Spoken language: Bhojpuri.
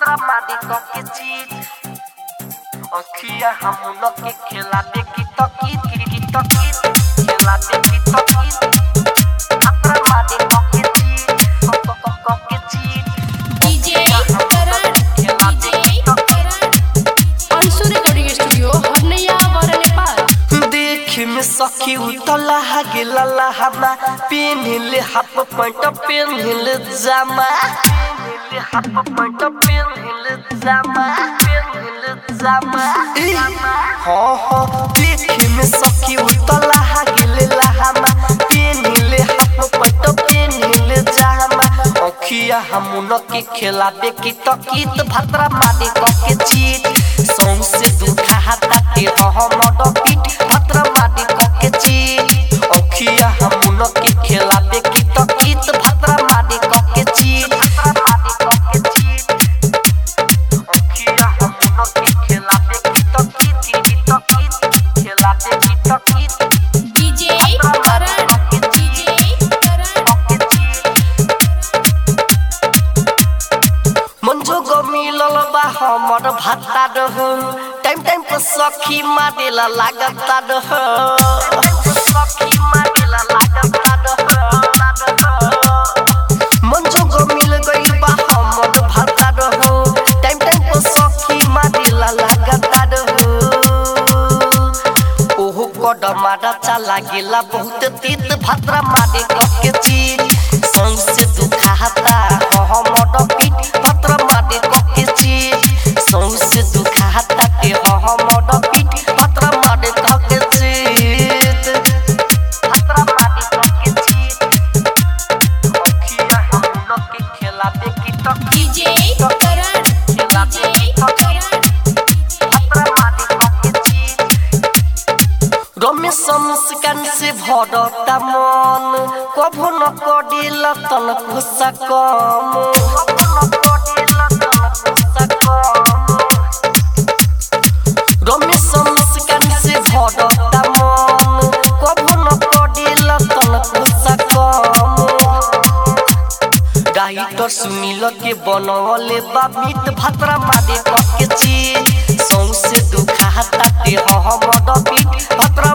भतरा मारी के चीज अखिया हम लोग के खेला दे की तो की की तो की खेला दे की तो की भतरा मारी के चीज को को को के चीज DJ Karan DJ Karan Anshu recording studio Harnaiya वर नेपाल देख में सखी उतला गेला लहमा पेनले हाफ पैंट पेनले जामा पेनले हाफ पैंट पेनले जामा पेनले जामा हाँ हाँ देख में सखी उतला गेले लहमा पेनले हाफ पैंट पेनले जामा अखिया हम के खेलाबे की तकीत भद्रा मारे के चीज सौंसे दुखा हाथा के हमर पीठ भद्रा मारे के चीज अखिया हम के खेलाबे की तकीत भद्रा मारे के चीज भद्रा मारे के चीज अखिया हम के खेलाबे की तकीत की तकीत खेलाबे की तकीत डीजे करण डीजे करण के चीज मंजो गो मिलल बा हमर भाता रह टाइम टाइम पर सखी मारेला लागता रह सखी मारेला लागता रह मंजो गो मिल गइल बा हमर भाता रह टाइम टाइम पर सखी मारेला लागता रह ओहो कदमारा चला गेला बहुत तीत भद्रा मारे के चीज सौंसे दुखाता हमर पीठ भद्रा मारे के चीज सौंसे दुखाता के हमर पीठ भद्रा मारे के चीज भद्रा मारे के चीज अखिया हम के खेला दे की तक डीजे करण खेला दे की डीजे तक करण भद्रा मारे के चीज रमेश मुस्कान से भरता मन कभो न कडिल तन खुसा कम रमेश मुस्कान से भरता मन कभो न कडिल तन खुसा कम डाइटर सुनील के बनवले बा मीट भातरा मारे के चीज सौंसे दुखाता के हमर पीठ भातरा